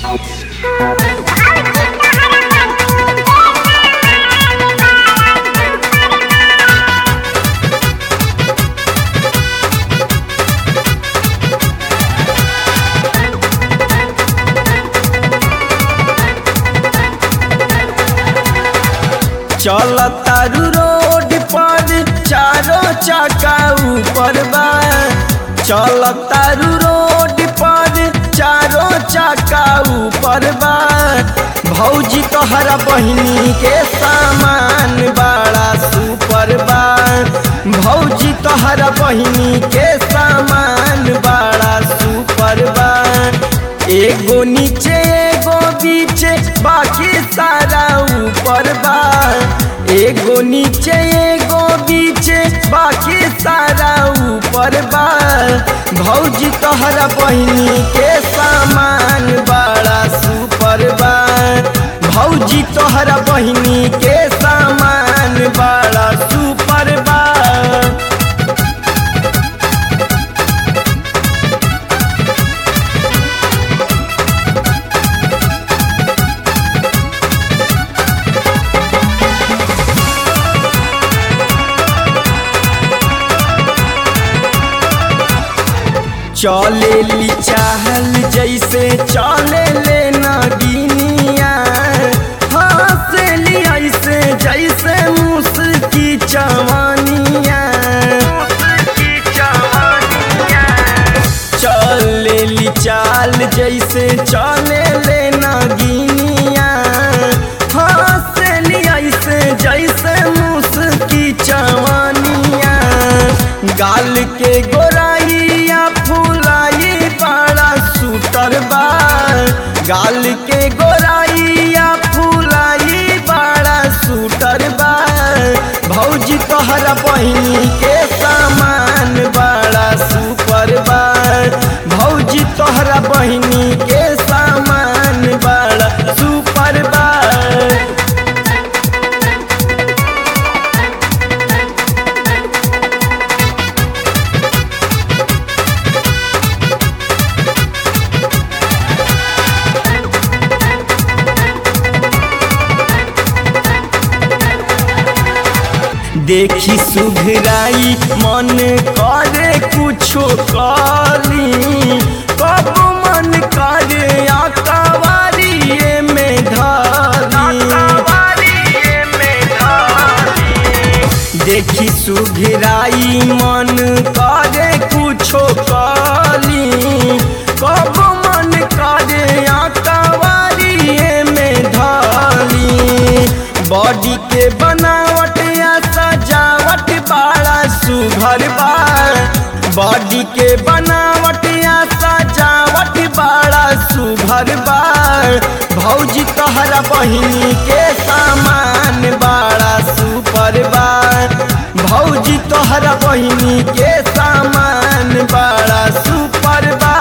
चल तारू रोड पर चारों चक्का ऊपर बा चल तारू रोड पर चारों चक्का ऊपर बा भौजी तोहरा बहिनी के सामान बड़ा सुपर बा भौजी तोहरा बहिनी के सामान बड़ा सुपर बा एगो नीचे एगो बीचे बाकी सारा ऊपर बा एगो नीचे एगो बीचे बाकी सारा ऊपर बा भौजी तोहरा बहिनी के सामान बड़ा सुपर बा भौजी तोहरा बहिनी के सामान बड़ा सुपर बा चले ली चाहल जैसे चले ले नगिनिया हंसली ऐसे जैसे मुस्की चवनिया चले ली चाल जैसे चले ले नगिनिया हंसली ऐसे जैसे मुस्की चवनिया गाल के गोराइया फुलाई बड़ा सुटर बा गाल के गोराइया फुलाई बड़ा सुटर बा भौजी तोहरा बहिनी के सामान बड़ा सुपर बा भौजी तोहरा बहिनी के सामान बड़ा सुपर बा देखी सुघराई मन करे कुछो काली कब मन करे आकावारिये में धारी देखी सुघराई मन करे कुछो काली कब मन करे आकावारिये में धारी बॉडी के बनावट या सजावट बड़ा सुघर बा बॉडी के बनावट या सजावट बड़ा सुघर बा भौजी तोहरा बहिनी के सामान बड़ा सुपर बा भौजी तोहरा बहिनी के सामान बड़ा सुपर बा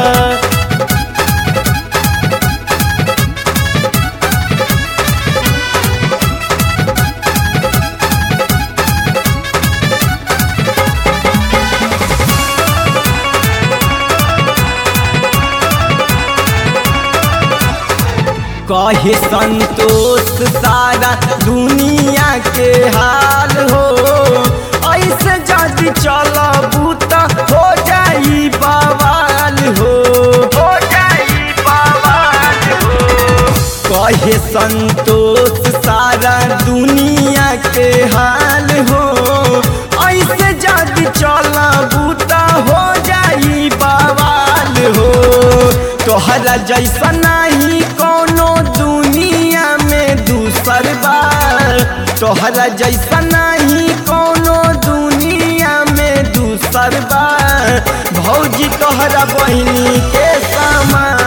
कहे संतोष सारा दुनिया के हाल हो ऐसे जदि चलबू त हो जाई बवाल हो हो जाई बवाल हो कहे संतोष सारा दुनिया के हाल हो ऐसे जदि चलबू त हो जाई बवाल हो तोहरा जैसा नहीं कोनो दुनिया में दूसर बार तोहरा जैसा नहीं कोनो दुनिया में दूसर बार भौजी तोहरा बहिनी के सामान